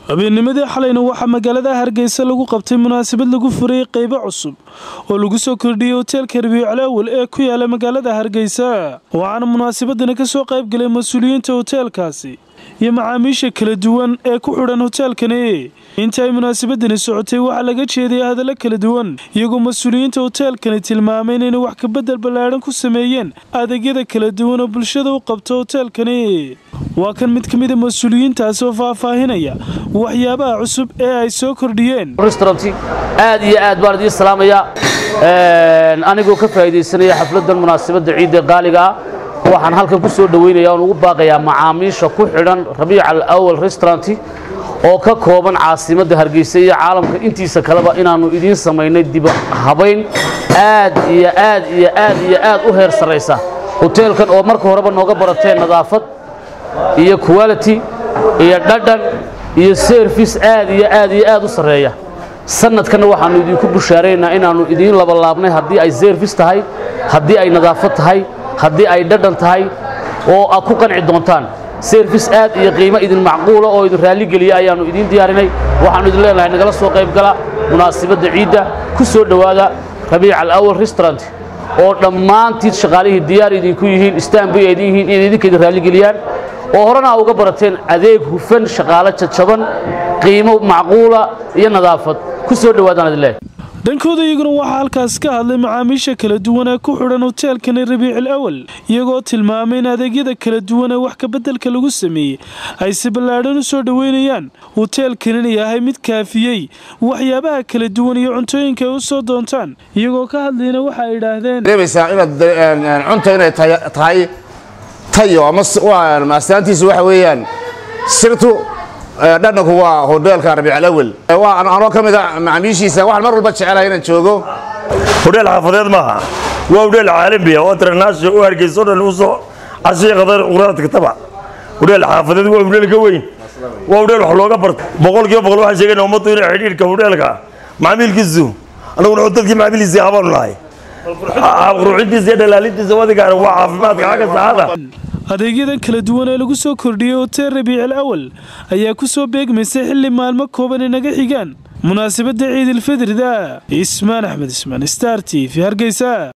habeennimadii xalayna waxaa magaalada hargeysa lagu qabtay munaasabad lagu furayay qeybo cusub oo lagu soo kordhiyey hoteelka rabiicul awal ee ku yaala magaalada hargeysa waxaana munaasabadani ka soo qayb galay mas-uuliyiinta hoteelkaasi iyo macaamiisha kala duwan ee ku xidhan hoteelkani inta ay munaasabadani socotay waxaa laga jeedaya hadallo kala duwan iyagoo mas-uuliyiinta hoteelkani tilmaamay inayna wax kabedel ballaadhan ku sameeyeen adeegyada kala duwan oo bulshada u qabto hoteelkani waa kan mid ka mida mas-uuliyiintaasi oo faahfaahinaya waxyaabaha cusub ee ay soo kordhiyeen restauranti aad iyo aad baan idiin salaamayaa anigoo ka faa'iidaysanaya xafladdan munaasabadda ciidda qaaliga ah waxaan halkan ku soo dhoweynaya oon ugu baaqayaa macaamiisha ku xidhan rabiic al awal restauranti oo ka kooban caasimadda hargeysa iyo caalamka intiisa kaleba inaannu idiin samaynay dib habayn aad iyo aad iyo aad iyo aad u heer sarraysa hoteelkan oo marka horeba nooga barateen nadaafad iyo quality iyo dhadhan iyo service aad iyo aad iyo aad u sarreeya sanadkanna waxaannu idinku bushaaraynaa inaannu idiin labalaabnay haddii ay service tahay haddii ay nadaafad tahay haddii ay dhadhan tahay oo aad ku qanci doontaan service aad iyo qiimo idin macquula oo idin raalligeliya ayaannu idiin diyaarinay waxaannu idin leenahay nagala soo qayb gala munaasabadda ciidda ku soo dhowaada rabiic al awal restaurant oo dhammaantiid shaqaalihii diyaar idinku yihiin istaanbay idin yihiin inay idinka idin raalligeliyaan oo horena aa uga barateen adeeg hufan shaqaalo jajaban qiimo macquula iyo nadaafad ku soo dhowaadaan idin leeyahay dhankooda iyaguna waxaa halkaas ka hadlay macaamiisha kala duwan ee ku xidhan hoteelkani rabiicul awal iyagoo tilmaamay in adeegyada kala duwan ee wax kabeddelka lagu sameeyey ay si ballaadhan u soo dhoweynayaan hoteelkanina yahay mid kaafiyey waxyaabaha kala duwan iyo cuntooyinka ay u soo doontaan iyagoo ka hadlayna waxa ay idhaahdeen dareemaysaa inaad cunta inay tahay tayo ama astaantiisu waxa weeyaan sirtu dhadhanku waa hoteelka rabiic awal anoo ka mid a macaamiishiisa waxaan mar walba jecelahay inaan joogo hodheel xaafadeed maaha waa hodheel caalamiya oo international u hargeyso dhan u soo cashiya qadar quraad kataba hodheel xaafadeed waa hodheel ka weyn waa hodheel wax looga barto boqolkiiba boqol waxaan sheegayna ummaddu inay xidhiidhka hodheelka macaamiilkiisu annaguna dadkii macaamiilkiisii habaanu nahay ruuxintiisa iyo dhalaalintiisa wadigaana waa caafimaadka xagga saxada adeegyadan kala duwan ee lagu soo kordhiyey hotel rabiicul awal ayaa ku soo beegmaysay xilli maalmo kooban ay naga xigaan munaasabadda ciidilfidrida ismaan axmed ismaan star t v hargeysa